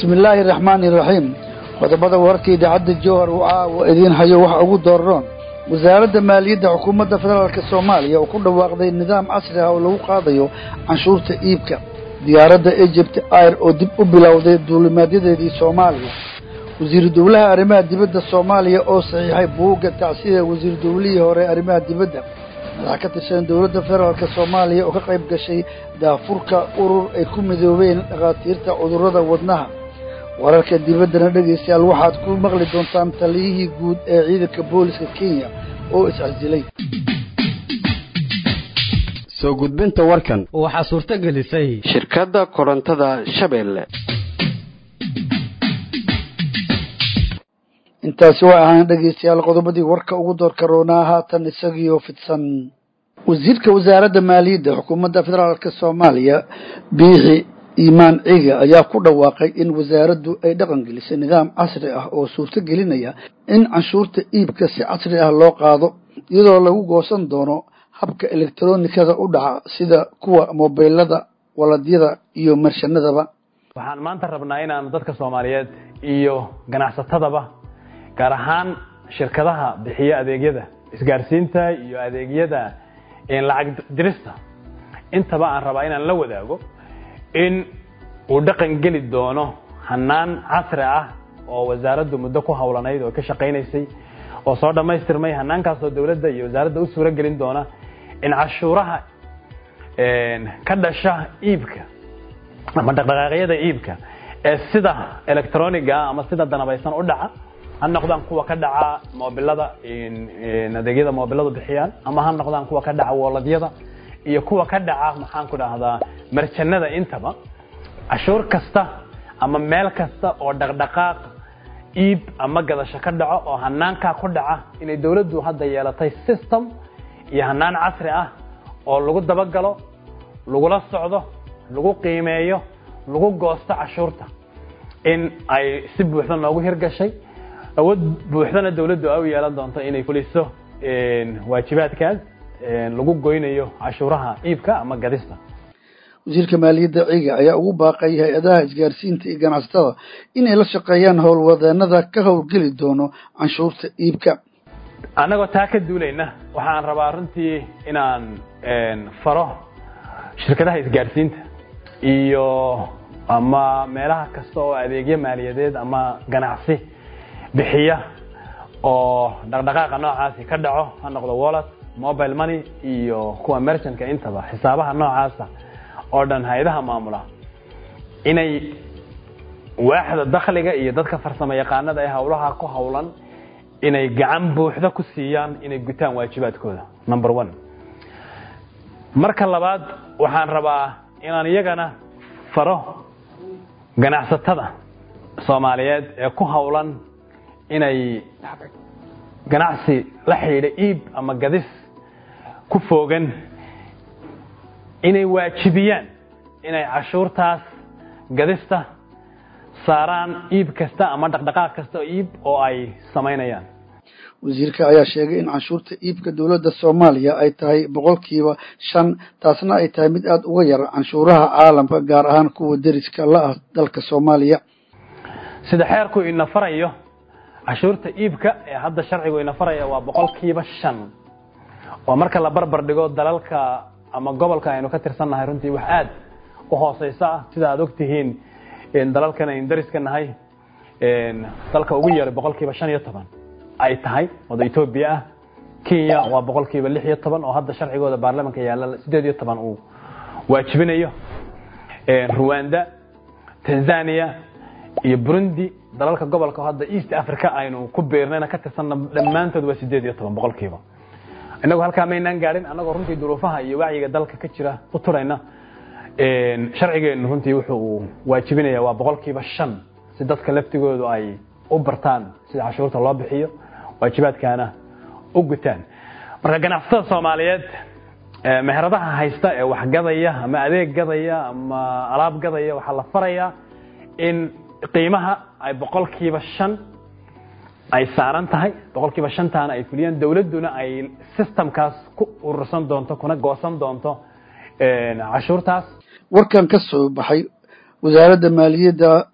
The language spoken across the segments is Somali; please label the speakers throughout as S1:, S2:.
S1: bismillaahi raxmaani raxiim qodobada warka idaacadda jowhar uu caawa idiin hayo waxa ugu dooroon wasaaradda maaliyadda xukuumadda federaalk soomaaliya oo ku dhawaaqday nidaam casri ah oo lagu qaadayo canshuurta iibka diyaaradda egypt air oo dib u bilowday duulimaadyadeedii soomaaliya wasiiru dowlaha arrimaha dibadda soomaaliya oo saxiixay buugga tacsida wasiiru dowlihii hore arrimaha dibadda madax ka tirsan dowladda federaalk soomaaliya oo ka qayb gashay daafurka urur ay ku midoobeen dhakhaatiirta cudurrada wadnaha wararka dibaddana dhegaystayaal waxaad ku maqli doontaan taliyihii guud ee ciidanka booliska kenya oo iscasilay
S2: soo gudbinta warkan
S3: waxaa suurto gelisay
S2: shirkadda korontada shabeelle
S1: intaasi waa ahaan dhegaystayaal qodobadii warka ugu doorka roonaa haatan isagiioo fidsan wasiirka wasaaradda maaliyadda xukuumadda federaalk soomaaliya biixi iimaan ciga ayaa ku dhawaaqay in wasaaraddu ay dhaqan gelisay nidaam casri ah oo suurto gelinaya in canshuurta iibka si casri ah loo qaado iyadoo lagu goosan doono habka elektronikada u dhaca sida kuwa mobilada waladyada iyo marshanadaba
S4: waxaan maanta rabnaa inaan dadka soomaaliyeed iyo ganacsatadaba gaar ahaan shirkadaha bixiya adeegyada isgaarsiinta iyo adeegyada lacag dirista intaba aan rabaa inaan la wadaago in uu dhaqan geli doono hanaan casri ah oo wasaaraddu muddo ku hawlanayd oo ka shaqaynaysay oo soo dhammaystirmay hanaankaasoo dowladda iyo wasaaradda u suuro gelin doona in cashuuraha ka dhasha iibka ama dhaqdhaqaaqyada iibka ee sida electroniga ama sida danabaysan u dhaca ha noqdaan kuwa ka dhaca mobilada adeegyada mobiladu bixiyaan ama ha noqdaan kuwa ka dhaca woladyada iyo kuwa ka dhaca maxaan ku dhahdaa marjanada intaba cashuur kasta ama meel kasta oo dhaqdhaqaaq iib ama gadasho ka dhaco oo hanaankaa ku dhaca inay dowladdu hadda yeelatay system iyo hanaan casri ah oo lagu dabagalo lagula socdo lagu qiimeeyo lagu goosto cashuurta in ay si buuxda noogu hirgashay awood buuxdana dowladdu ay u yeelan doonto inay fuliso waajibaadkaas lagu goynayo cashuuraha iibka ama gadista
S1: wasiirka maaliyadda ciga ayaa ugu baaqay hay-adaha isgaarsiinta iyo ganacsatada inay la shaqeeyaan howlwadeenada ka howlgeli doono canshuurta iibka
S4: annagoo taa ka duulayna waxaan rabaa runtii inaan faro shirkadaha isgaarsiinta iyo ama meelaha kasta oo adeegyo maaliyadeed ama ganacsi bixiya oo dhaqdhaqaaqa noocaasi ka dhaco ha noqdo wallet mobile money iyo kuwa merchantka intaba xisaabaha noocaasa oo dhan hay-adaha maamula inay waaxda dakhliga iyo dadka farsamo yaqaanada ee howlaha ku howlan inay gacan buuxda ku siiyaan inay gutaan waajibaadkooda number one marka labaad waxaan rabaa inaan iyagana faro ganacsatada soomaaliyeed ee ku howlan inay ganacsi la xidhiidha iib ama gadis ku foogan inay waajibiyaan inay cashuurtaas gadista saaraan iib kasta ama dhaqdhaqaaq kasta oo iib oo ay samaynayaan
S1: wasiirka ayaa sheegay in canshuurta iibka dowladda soomaaliya ay tahay boqolkiiba shan taasna ay tahay mid aada uga yar canshuuraha caalamka gaar ahaan kuwa deriska la ah dalka soomaaliya
S4: sida xeerku ina farayo cashuurta iibka ee hadda sharcigu ina faraya waa boqolkiiba shan oo marka la barbar dhigo dalalka ama gobolka aynu ka tirsannahay runtii wax aad u hooseysa ah sida aad ogtihiin dalalkan aynu dariska nahay dalka ugu yeeray boqolkiiba shan iyo toban ay tahay wada etoobiya ah kenya waa boqolkiiba lix iyo toban oo hadda sharcigooda baarlamanka yaalla sideed iyo toban uu waajibinayo ruwanda tanzania iyo burundi dalalka gobolka hadda east africa aynu ku beernayna ka tirsanna dhammaantood waa sideed iyo toban boqolkiiba inagu halkaa maynaan gaadhin annagoo runtii duruufaha iyo wacyiga dalka ka jira u turayna sharcigeenu runtii wuxuu waajibinaya waa boqolkiiba shan si dadka laftigoodu ay u bartaan sida cashuurta loo bixiyo waajibaadkaana u gutaan marka ganacsatada soomaaliyeed meheradaha haysta ee wax gadaya ama adeeg gadaya ama alaab gadaya waxaa la farayaa in qiimaha ay boqolkiiba shan ay saaran tahay boqolkiiba shantaana ay fuliyaan dowladduna ay systemkaas ku urursan doonto kuna goosan doonto cashuurtaas
S1: warkan ka soo baxay wasaaradda maaliyadda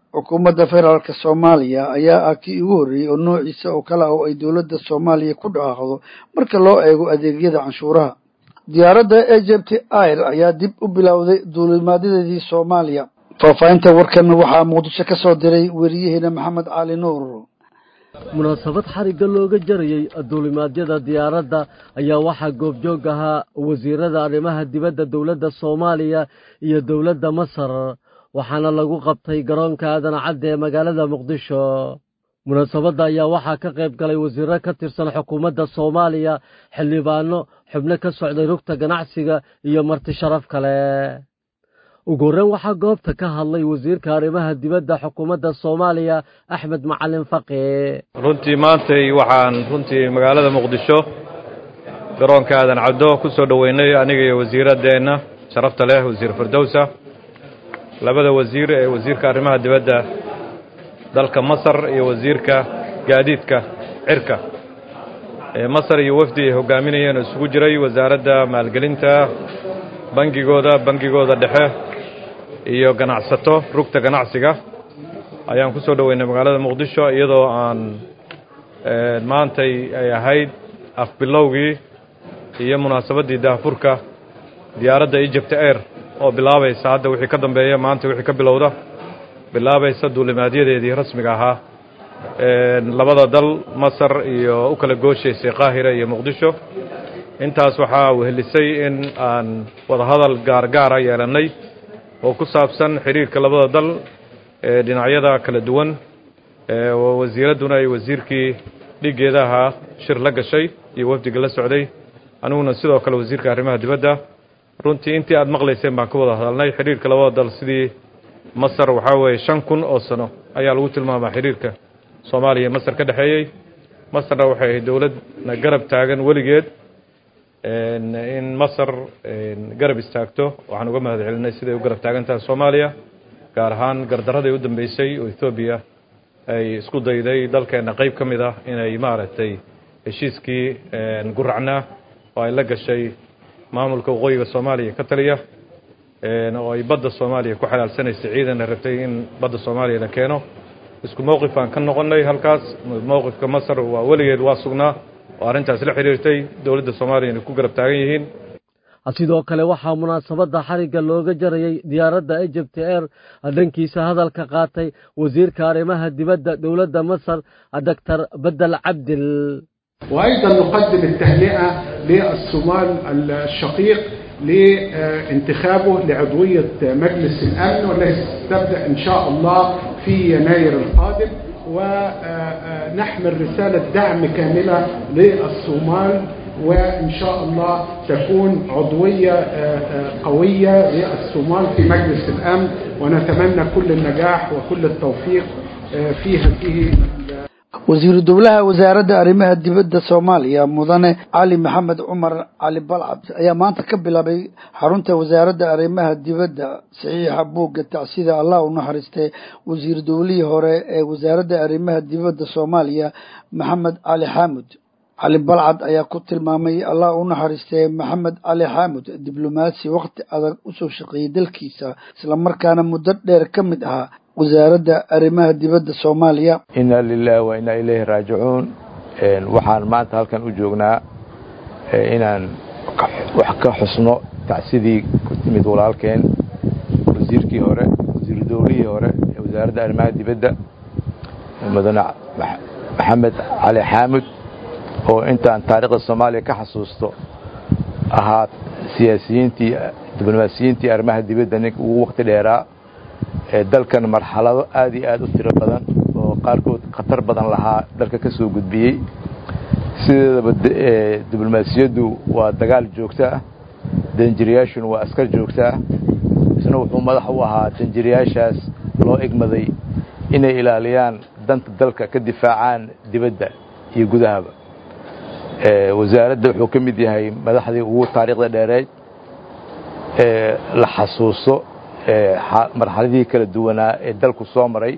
S1: xukuumadda federaalka soomaaliya ayaa ah kii ugu horreeyey oo noociisa oo kale ah oo ay dowladda soomaaliya ku dhaqaaqdo marka loo eego adeegyada canshuuraha diyaaradda egypt air ayaa dib u bilowday duulimaadyadeedii soomaaliya faahfaahinta warkan waxaa muqdisho ka soo diray weriyaheena maxamed cali nuur
S3: munaasabad xarigga looga jarayey duulimaadyada diyaaradda ayaa waxaa goobjoog ahaa wasiirada arrimaha dibadda dowladda soomaaliya iyo dowladda masar waxaana lagu qabtay garoonka aadan cadde ee magaalada muqdisho munaasabadda ayaa waxaa ka qayb galay wasiirro ka tirsan xukuumadda soomaaliya xildhibaano xubno ka socday rugta ganacsiga iyo marti sharaf kale ugu horreyn waxaa goobta ka hadlay wasiirka arrimaha dibadda xukuumadda soomaaliya axmed macalin faqi
S5: runtii maantay waxaan runtii magaalada muqdisho garoonka aadan caddo ku soo dhoweynay aniga iyo wasiiraddeenna sharafta leh wasiir firdowsa labada wasiir ee wasiirka arrimaha dibadda dalka masar iyo wasiirka gaadiidka cirka masar iyo wafdi ay hogaaminayeen oo isugu jiray wasaaradda maalgelinta bangigooda bangigooda dhexe iyo ganacsato rugta ganacsiga ayaan ku soo dhoweynay magaalada muqdisho iyadoo aan maantay ay ahayd afbilowgii iyo munaasabaddii daahfurka diyaaradda egypt air oo bilaabaysa hadda wixii ka dambeeya maanta wixii ka bilowda bilaabaysa duulimaadyadeedii rasmiga ahaa labada dal masar iyo u kala gooshaysay qaahira iyo muqdisho intaas waxaa wehelisay in aan wadahadal gaargaara yeelannay oo ku saabsan xidhiirka labada dal ee dhinacyada kala duwan wasiiradduna ay wasiirkii dhiggeeda ahaa shir la gashay iyo wafdiga la socday aniguna sidoo kale wasiirka arrimaha dibadda runtii intii aad maqlayseen baan ka wada hadalnay xidhiirka labada dal sidii masar waxaa weeye shan kun oo sano ayaa lagu tilmaamaa xidhiirka soomaaliya iyo masar ka dhexeeyey masarna waxay ahayd dowladna garab taagan weligeed in masar garab istaagto waxaan uga mahad celinay siday u garab taagan tahay soomaaliya gaar ahaan gardarradii u dambeysay oo ethoobiya ay isku dayday dalkeenna qayb ka mid ah inay maaragtay heshiiskii guracnaa oo ay la gashay maamulka waqooyiga soomaaliya ka taliya oo ay badda soomaaliya ku xalaalsanaysay ciidanna rabtay in badda soomaaliya la keeno isku mowqif aan ka noqonnay halkaas mowqifka masar waa weligeed waa sugnaa oo arrintaas la xidhiirtay dowladda soomaaliya inay ku garab taagan yihiin
S3: sidoo kale waxaa munaasabadda xarigga looga jarayey diyaaradda egypt air dhankiisa hadalka qaatay wasiirka arrimaha dibadda dowladda masar doctor bedel cabdil
S6: وأيضا نقدم التهنئة للصومال الشقيق لانتخابه لعضوية مجلس الأمن والتي تبدأ إن شاء الله في يناير القادم ونحمل رسالة دعم كاملة للصومال وإن شاء الله تكون عضوية قوية للصومال في مجلس الأمن ونتمنى كل النجاح وكل التوفيق في هذه
S1: wasiiru dowlaha wasaaradda arrimaha dibadda soomaaliya mudane cali maxamed cumar cali balcad ayaa maanta ka bilaabay xarunta wasaaradda arrimaha dibadda saxiixa buugga tacsida allah u naxariistay wasiir dowlihii hore ee wasaaradda arrimaha dibadda soomaaliya maxamed cali xaamud cali balcad ayaa ku tilmaamay allah u naxariistay maxamed cali xaamud diblomaasi wakhti adag usoo shaqeeyey dalkiisa islamarkaana muddo dheer ka mid ahaa wasaaradda arrimaha dibadda soomaaliya
S7: inna lilahi wa innaa ilayhi raajicuun waxaan maanta halkan u joognaa inaan wax ka xusno tacsidii ku timid walaalkeen wasiirkii hore wasiiru dowlihii hore ee wasaaradda arrimaha dibadda mudane maxamed cali xaamud oo intaan taariikhda soomaaliya ka xasuusto ahaa siyaasiyiintii diblomaasiyiintii arrimaha dibadda ninka ugu wakti dheeraa ee dalkan marxalado aad iyo aad u tiro badan oo qaarkood khatar badan lahaa dalka ka soo gudbiyey sideedaba diblomaasiyaddu waa dagaal joogto ah danjiriyaashuna waa askar joogto ah isna wuxuu madax u ahaa danjiriyaashaas loo egmaday inay ilaaliyaan danta dalka ka difaacaan dibadda iyo gudahaba wasaaradda wuxuu ka mid yahay madaxdii ugu taariikhda dheereed ee la xasuuso marxaladihii kala duwanaa ee dalku soo maray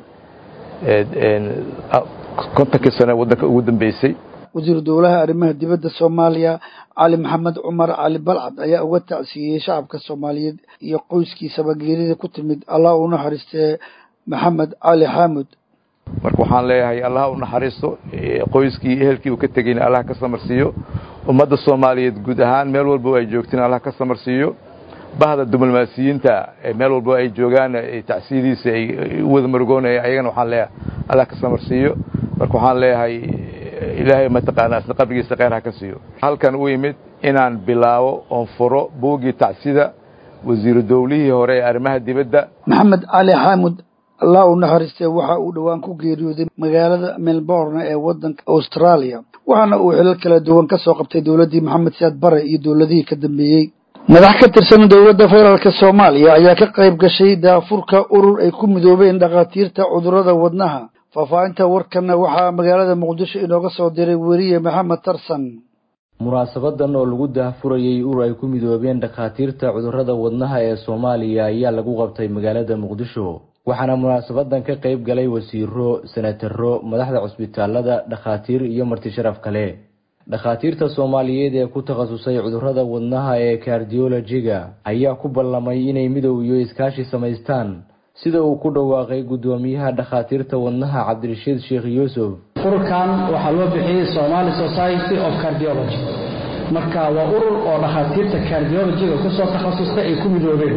S7: kontonkii sane waddanka ugu dambeysay
S1: wasiiru dowlaha arrimaha dibadda soomaaliya cali maxamed cumar cali balcad ayaa uga tacsiiyey shacabka soomaaliyeed iyo qoyskiisaba geerida ku timid allah u naxariistee maxamed cali xaamud
S7: marka waxaan leeyahay allah u naxariisto qoyskii ehelkii uu ka tegeyna allah ka samarsiiyo ummadda soomaaliyeed guud ahaan meel walba ay joogtiin allah ka samarsiiyo bahda diblomaasiyiinta meel walba ay joogaan tacsiyidiisa ay u wada marugoonaya ayagana waxaan leeyahay allah ka samarsiiyo marka waxaan leeyahay ilaahay mataqaanaa isna qabrigiisa kheyr ha ka siiyo halkan u yimid inaan bilaabo oon furo buuggii tacsida wasiiru dowlihii hore ee arrimaha dibadda
S1: maxamed cali xaamud allah u naxariistay waxa uu dhowaan ku geeriyooday magaalada melbourne ee waddanka australia waxaana uu xilal kala duwan ka soo qabtay dowladdii maxamed siyaad bare iyo dowladihii ka dambeeyey madax ka tirsan dowladda federaalk soomaaliya ayaa ka qayb gashay daafurka urur ay ku midoobeen dhakhaatiirta cudurrada wadnaha faahfaahinta warkanna waxaa magaalada muqdisho inooga soo diray weriye maxamed tarsan
S8: munaasabadan oo lagu daahfurayay urur ay ku midoobeen dhakhaatiirta cudurrada wadnaha ee soomaaliya ayaa lagu qabtay magaalada muqdisho waxaana munaasabadan ka qayb galay wasiiro senataro madaxda cusbitaalada dhakhaatiir iyo marti sharaf kale dhakhaatiirta soomaaliyeed ee ku takhasusay cudurrada wadnaha ee kardiolojiga ayaa ku ballamay inay midow iyo iskaashi samaystaan sida uu ku dhawaaqay guddoomiyaha dhakhaatiirta wadnaha cabdirashiid sheekh yuusuf
S9: ururkan waxaa loo bixiyey somali society of cardiology marka waa urur oo dhakhaatiirta cardiologiga kusoo takhasustay ay ku midoobeen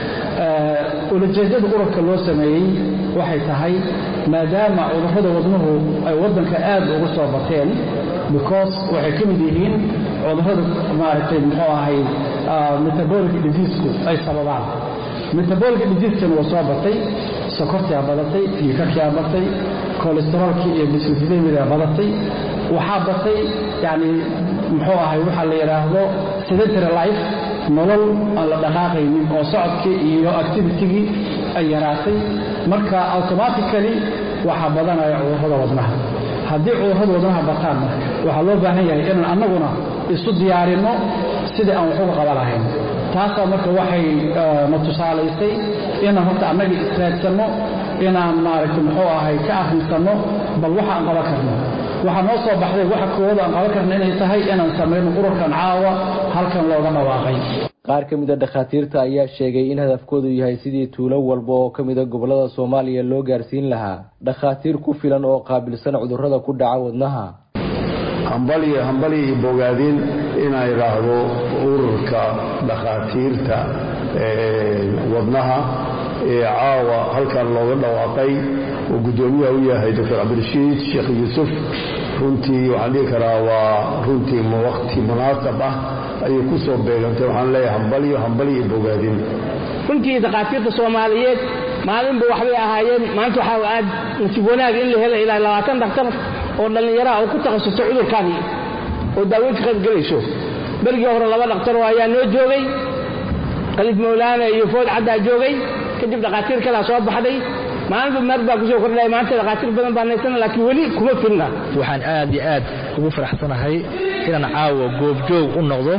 S9: ulajeedada ururka loo sameeyey waxay tahay maadaama cudurrada wadnuhu ay waddanka aad ugu soo bateen because waxay ka mid yihiin cudurrada maaragtay muxuu ahay metabolic diseasku ay sababaan metabolic diseaskana wuu soo batay sokortiaa badatay dhiikarkiaa batay kolesteroolkii iyo bislifidemidaa badatay waxaa batay yani muxuu ahay waxaa la yidhaahdo sedentary life nolol aan la dhaqaaqaynin oo socodkii iyo activitigii ay yaraatay marka automatically waxaa badanaya cudurrada wadnaha haddii cudurrada wadnaha bataanna waxaa loo baahan yahay inaan annaguna isu diyaarinno sidii aan wax uga qaba lahayn taasaa marka waxay na tusaalaysay inaan horta annaga israadsanno inaan maaragtay muxuu ahay ka akhrisanno bal waxa aan qaban karno waxaa noo soo baxday waxa koowada aan qaban karna inay tahay inaan samayno ururkan caawa halkan looga dhawaaqay
S8: qaar ka mid a dhakhaatiirta ayaa sheegay in hadafkoodu yahay sidii tuulo walba oo ka mida gobollada soomaaliya loo gaarsiin lahaa dhakhaatiir ku filan oo qaabilsan cudurrada ku dhaca wadnaha
S10: hambaliyo hambaliyo iyo bogaadin inaa idhaahdo ururka dhakhaatiirta wadnaha ee caawa halkan looga dhawaaqay oo guddoomiyaha u yahay doctor cabdirashiid sheekh yuusuf runtii waxaan dhihi karaa waa runtii waqti munaasab ah ayay ku soo beegantay waxaan leeyahay hambaliyo hambaliyo iyo bogaadin
S11: runtii dhakhaatiirta soomaaliyeed maalinba waxbay ahaayeen maanta waxaa aad nasiib wanaag in la hela ilaa labaatan dhakhtar oo dhallinyaraha oo ku takhasustay cudurkani oo daaweyn ka qaybgelayso berigii hore laba dhakhtaroo ayaa noo joogay khaliif mawlaana iyo food caddaa joogay kadib dhakhaatiir kalaa soo baxday maalinba meer baa kusoo kordhaya maanta dhakhaatiir badan baa naysana laakiin weli kuma filna
S12: waxaan aad iyo aad ugu faraxsanahay inaan caawa goobjoog u noqdo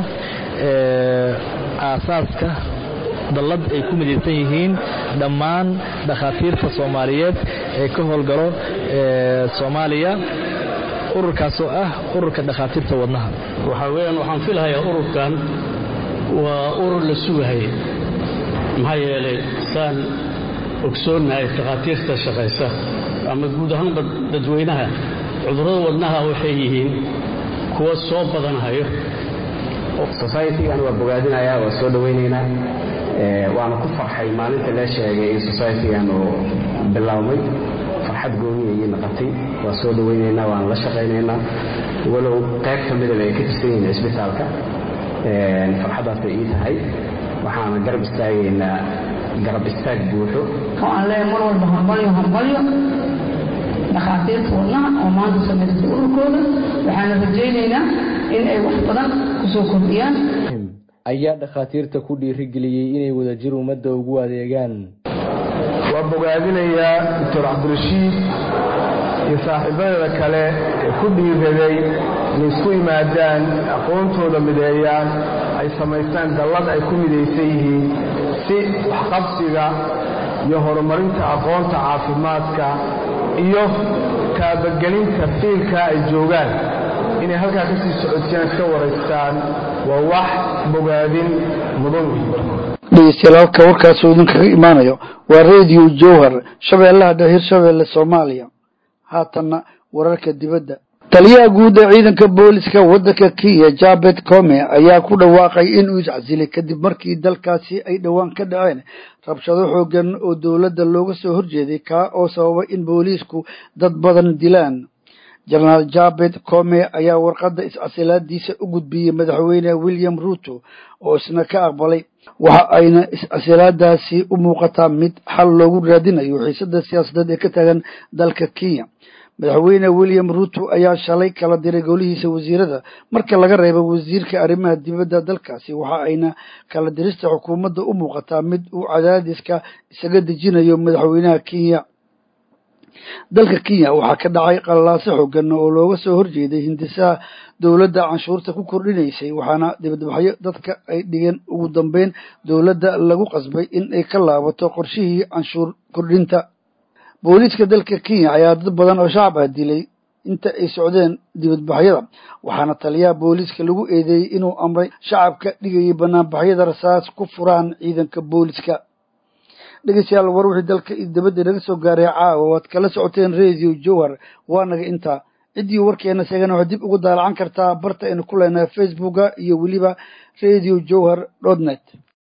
S12: aasaaska dallad ay ku midaysan yihiin dhammaan dhakhaatiirta soomaaliyeed ee ka howlgalo soomaaliya ururkaasoo ah ururka dhakhaatiirta wadnaha
S13: waxaa weyaan waxaan filahayaa ururkan waa urur la sugahaya maxaa yeelay saan ogsoonnahay dhakhaatiirta shaqaysa ama guud ahaanba dadweynaha cudurrada wadnaha waxay yihiin kuwa soo badanahayo
S14: societygan waa bogaadinayaa waa soo dhowaynaynaa waana ku farxay maalinta lee sheegay in societygan uu biloawmay farxad gooniya ii naqatay waa soo dhowaynaynaa waana la shaqaynaynaa walow qayb ka midaba ay ka tirsan yihiin cisbitaalka farxaddaasay ii tahay waxaana garab istaagaynaa garab istaag buuxo
S15: oo aan leeyahay mar walba hambalyo hambalyo dhakhaatiirta wadnaha oo maanta samaystay ururkooda waxaana rajaynaynaa in ay wax badan kusoo kordhiyaan
S8: ayaa dhakhaatiirta ku dhiirigeliyey inay wadajir ummadda ugu adeegaan
S16: waa bogaadinayaa doctor cabdirashiid iyo saaxiibadeeda kale ee ku dhiiraday inay isku yimaadaan aqoontooda mideeyaan ay samaystaan dallad ay ku midaysan yihiin si waxqabsiga iyo horumarinta aqoonta caafimaadka iyo taabagelinta fiilka ay joogaan inay halkaa ka sii socodsiyaan iska waraystaan waa wax bogaadin mudan wey
S1: dhegeystayaal halka warkaasuu idinkaga imaanayo waa radio jowhar shabeellaha dheer hirshabeelle soomaaliya haatanna wararka dibadda taliyaha guud ee ciidanka booliska waddanka kenya jabet come ayaa ku dhawaaqay inuu iscasilay kadib markii dalkaasi ay dhowaan ka dhaceen rabshado xoogan oo dowladda looga soo horjeeday kaa oo sababay in booliisku dad badan dilaan jenaraal jabet come ayaa warqadda iscasilaadiisa u gudbiyey madaxweyne william ruto oo isna ka aqbalay waxa ayna is-casilaadaasi u muuqataa mid xal loogu raadinayo xiisada siyaasadeed ee ka taagan dalka kenya madaxweyne william ruto ayaa shalay kala diray golihiisa wasiirada marka laga reebo wasiirka arrimaha dibadda dalkaasi waxa ayna kala dirista xukuumadda u muuqataa mid uu cadaadiska isaga dejinayo madaxweynaha kenya dalka kenya waxaa ka dhacay qalalaaso xoogan oo looga soo horjeeday hindisaha dowladda canshuurta ku kordhinaysay waxaana dibadbaxyo dadka ay dhigeen ugu dambeyn dowladda lagu qasbay in ay ka laabato qorshihii canshuur kordhinta booliiska dalka kenya ayaa dad badan oo shacab ah dilay inta ay socdeen dibadbaxyada waxaana taliyaha booliiska lagu eedeeyey inuu amray shacabka dhigayay banaanbaxyada rasaas ku furaan ciidanka booliiska dhegeystayaal war wixii dalka dibadda naga soo gaaray caawa waad kala socoteen radio jowhar waa naga intaa ciddii warkeena sheegana waxaad dib ugu daalacan kartaa barta aynu ku leenahay facebooka iyo weliba radio jowhar dot net